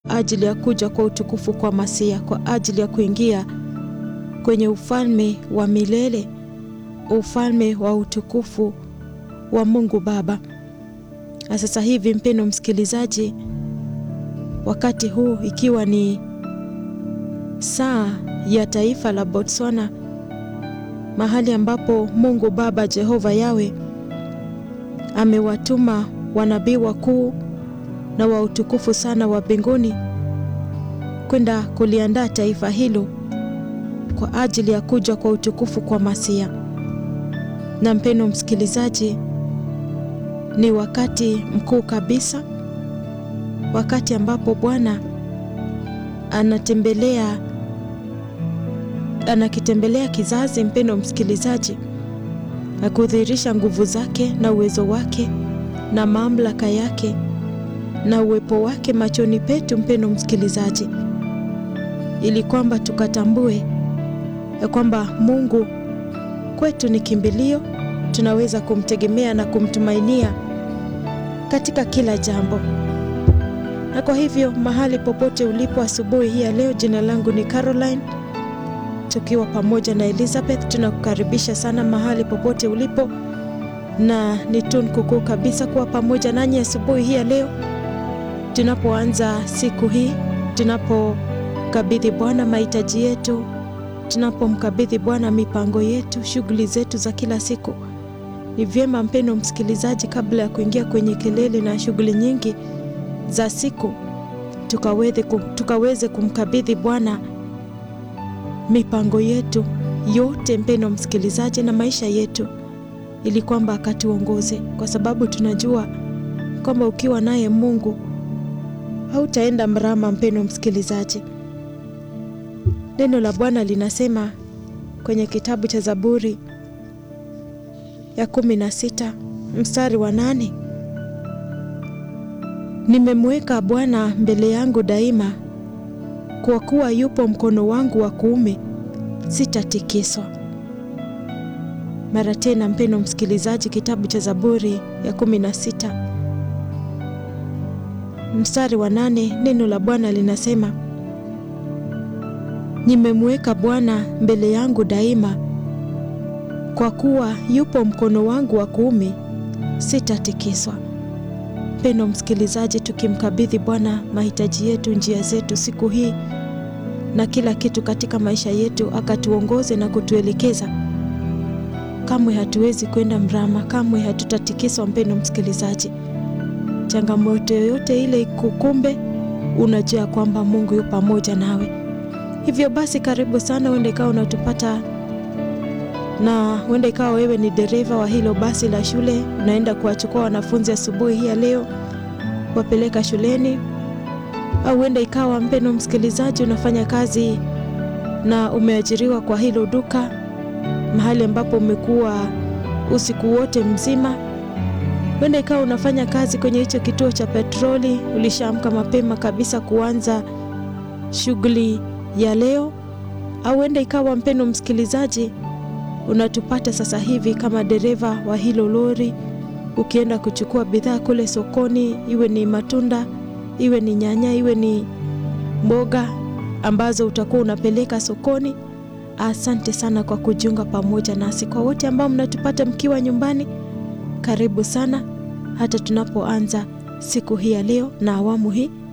ajili ya kuja kwa utukufu kwa Masia, kwa ajili ya kuingia kwenye ufalme wa milele, ufalme wa utukufu wa Mungu Baba. Na sasa hivi, mpendo msikilizaji, wakati huu ikiwa ni saa ya taifa la Botswana, mahali ambapo Mungu Baba Jehova Yawe amewatuma wanabii wakuu na wa utukufu sana wa mbinguni kwenda kuliandaa taifa hilo kwa ajili ya kuja kwa utukufu kwa Masia. Na mpendo msikilizaji, ni wakati mkuu kabisa, wakati ambapo Bwana anatembelea anakitembelea kizazi, mpendo msikilizaji, na kudhihirisha nguvu zake na uwezo wake na mamlaka yake na uwepo wake machoni petu, mpendo msikilizaji, ili kwamba tukatambue ya kwamba Mungu kwetu ni kimbilio, tunaweza kumtegemea na kumtumainia katika kila jambo. Na kwa hivyo mahali popote ulipo asubuhi hii ya leo, jina langu ni Caroline, tukiwa pamoja na Elizabeth, tunakukaribisha sana mahali popote ulipo, na ni tunu kukuu kabisa kuwa pamoja nanyi asubuhi hii ya leo tunapoanza siku hii, tunapokabidhi Bwana mahitaji yetu, tunapomkabidhi Bwana mipango yetu, shughuli zetu za kila siku. Ni vyema mpendo msikilizaji, kabla ya kuingia kwenye kelele na shughuli nyingi za siku, tukaweze, tukaweze kumkabidhi Bwana mipango yetu yote, mpendo msikilizaji, na maisha yetu, ili kwamba akatuongoze, kwa sababu tunajua kwamba ukiwa naye Mungu hautaenda mrama. Mpendo msikilizaji, neno la Bwana linasema kwenye kitabu cha Zaburi ya kumi na sita mstari wa nane nimemweka Bwana mbele yangu daima, kwa kuwa yupo mkono wangu wa kuume, sitatikiswa. Mara tena, mpendo msikilizaji, kitabu cha Zaburi ya kumi na sita mstari wa nane neno la Bwana linasema nimemweka Bwana mbele yangu daima, kwa kuwa yupo mkono wangu wa kuume, sitatikiswa. Mpendo msikilizaji, tukimkabidhi Bwana mahitaji yetu, njia zetu siku hii na kila kitu katika maisha yetu, akatuongoze na kutuelekeza, kamwe hatuwezi kwenda mrama, kamwe hatutatikiswa. Mpendo msikilizaji changamoto yoyote ile ikukumbe, unajua kwamba Mungu yu pamoja nawe. Hivyo basi, karibu sana. Huenda ikawa unatupata na huenda ikawa wewe ni dereva wa hilo basi la shule, unaenda kuwachukua wanafunzi asubuhi hii ya leo kuwapeleka shuleni, au huenda ikawa mpendo msikilizaji, unafanya kazi na umeajiriwa kwa hilo duka, mahali ambapo umekuwa usiku wote mzima huenda ikawa unafanya kazi kwenye hicho kituo cha petroli, ulishaamka mapema kabisa kuanza shughuli ya leo. Au huenda ikawa mpendo msikilizaji, unatupata sasa hivi kama dereva wa hilo lori, ukienda kuchukua bidhaa kule sokoni, iwe ni matunda, iwe ni nyanya, iwe ni mboga ambazo utakuwa unapeleka sokoni. Asante sana kwa kujiunga pamoja nasi. Kwa wote ambao mnatupata mkiwa nyumbani karibu sana hata tunapoanza siku hii ya leo na awamu hii